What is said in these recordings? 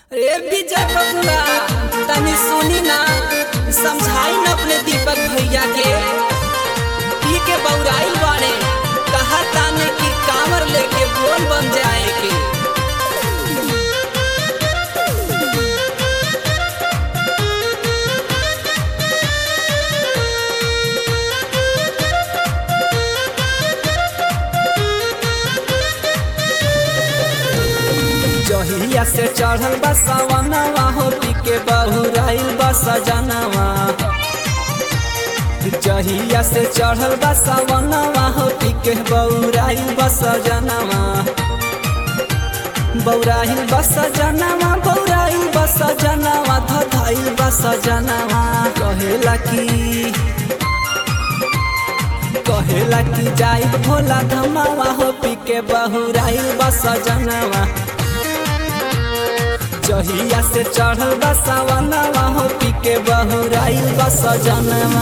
रे विजय बबुआ तनी सुनी ना समझाई न अपने दीपक भैया के पी के बौराइल बाड़े कहा ताने की कामर लेके बोल बन जाए के जहिया से चढ़ल बा सवनवा हो पी के बहुराइल बा सजनवा जहिया से चढ़ल बा सवनवा हो पी के बहुराइल बा सजनवा बौराइल बा सजनवा बौराइल बा सजनवा धधाइल बा सजनवा कहेला की कहेला की जाई भोला धमावा हो पी के बहुराइल बा सजनवा जहिया से चढ़ल बा सावनवा हो पी के बहुराइल बा सजनवा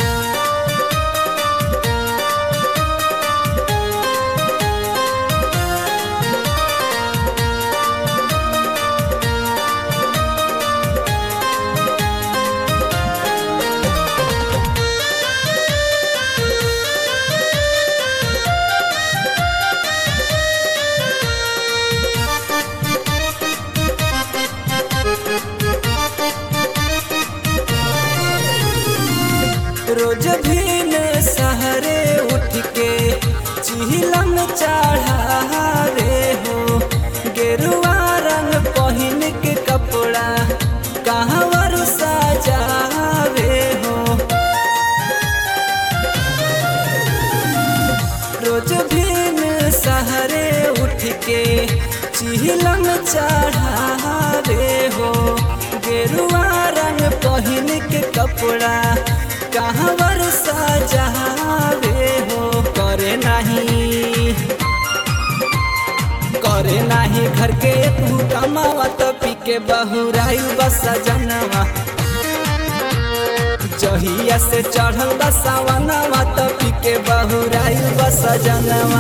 रोज भीन सहरे उठ के चिहिलम चढ़ावे हो गेरुआ रंग पहिन के कपड़ा कहवर सजावे हो रोज भीन सहरे उठ के चिहिलम चढ़ावे हो गेरुआ रंग पहिन के कपड़ा कहवर सजावे हो करे नहीं करे नाही घर के तू कमावा तो पी के बहुराइल बस जनवा जहिया से चढ़ल बसावनवा तो पी के बहुराइल बस जनवा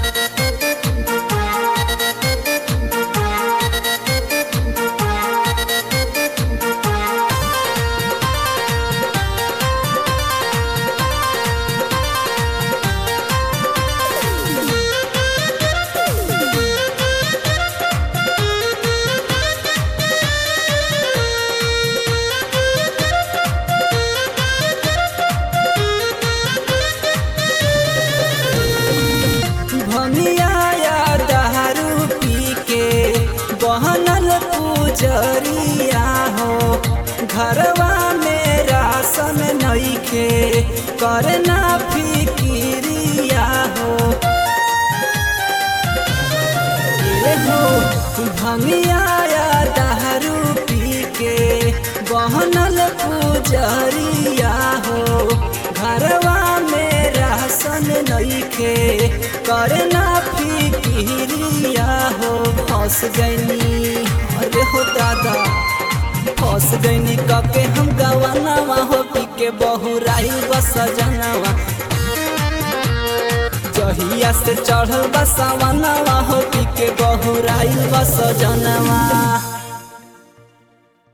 भनिया दारू पी के बहनल पूजरिया हो घरवा में राशन नइखे करना फिकिरिया हो ये हो भनिया दारू पी के बहनल पूजरिया हो घरवा में राशन नइखे करना फिकिरिया हो फंस गईनी अरे हो दादा फंस गईनी कके हम गवानावा हो पी के बहुराइल बस जनवा जहिया से चढ़ल बसावनवा हो पी के बहुराइल बस जनवा